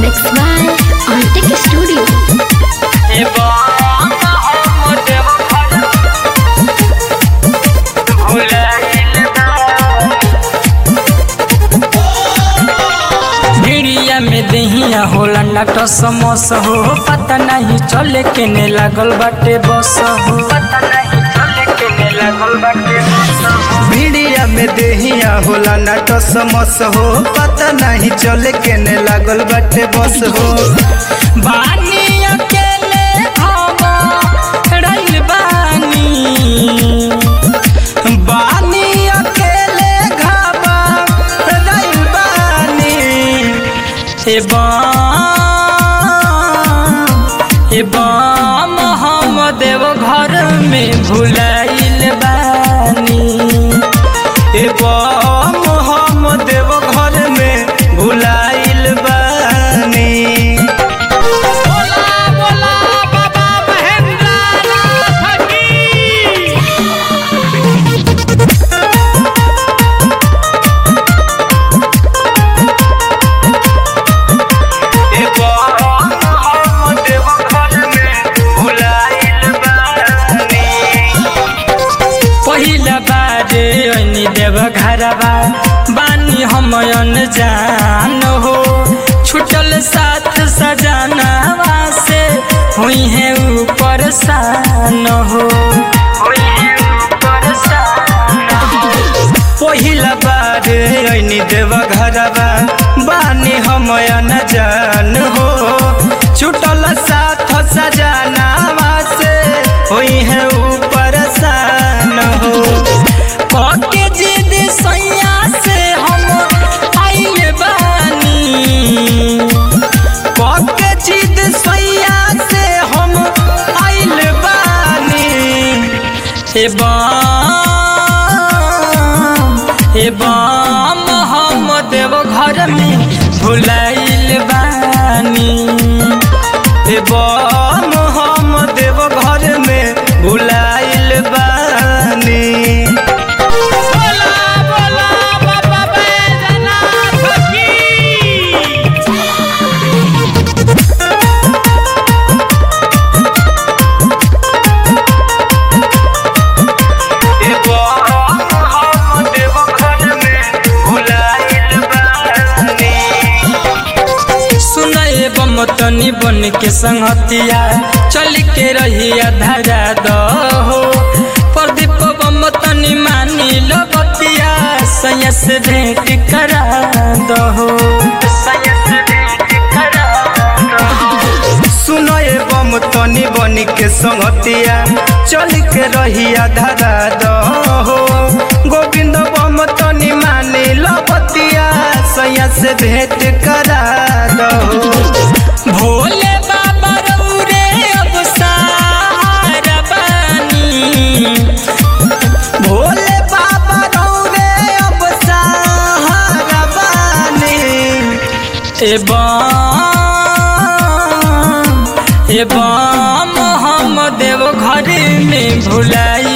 Mixed by Arctic Studio. भिड़िया में दहिया होला नट समोस हो पता नहीं चले केने लागल बाटे बस हो पता नहीं चले केने लागल बाटे बस हो भिड़िया में देहिया होला नाट समस हो पता नहीं चले केने लागल बाटे बस हो बानी अकेले हम रइल बानी बानी अकेले घाबा रइल बानी ए बाम ए बाम हम देव घर में भुलाइल बानी ए बम हम देव घर में भुलाइल बानी ए बम हम देव घर में भुलाइल बानी पहिला बारे अनि देव घरबा बानी हम जान हो छुटल साथ सजनावा से हुई है ऊपर सान हो हुई है ऊपर सान हो पहिला बार ऐनी देव घरबा बानी हम न जान हो छुटल साथ सजनावा से होई है ऊपर सान हो पके जिद सैया से हम आइले बानी पके जिद सैया से हम आइल बानी ए बाम ए बाम हम देव घर में भुलाइल बानी ए बम हम देव घर में भुलाइल बानी ए बम हम देव घर में भुलाइल बानी सुनए बम तनी बन के संगतिया चल के रहिया धारा दहो प्रदीप बम तनी मानी लो बतिया सैया से भेंट करा दहो सैया से भेंट करा दहो सुनो ए बम तनी बनी के संगतिया चल के रहिया धारा दहो गोविंद बम तनी मानी लपतिया सैया से भेंट करा दहो भोले बाबा रौरे अब सहारा बानी भोले बाबा रौरे अब सहारा बानी ए बाम ए बाम हम देव घर में भुलाई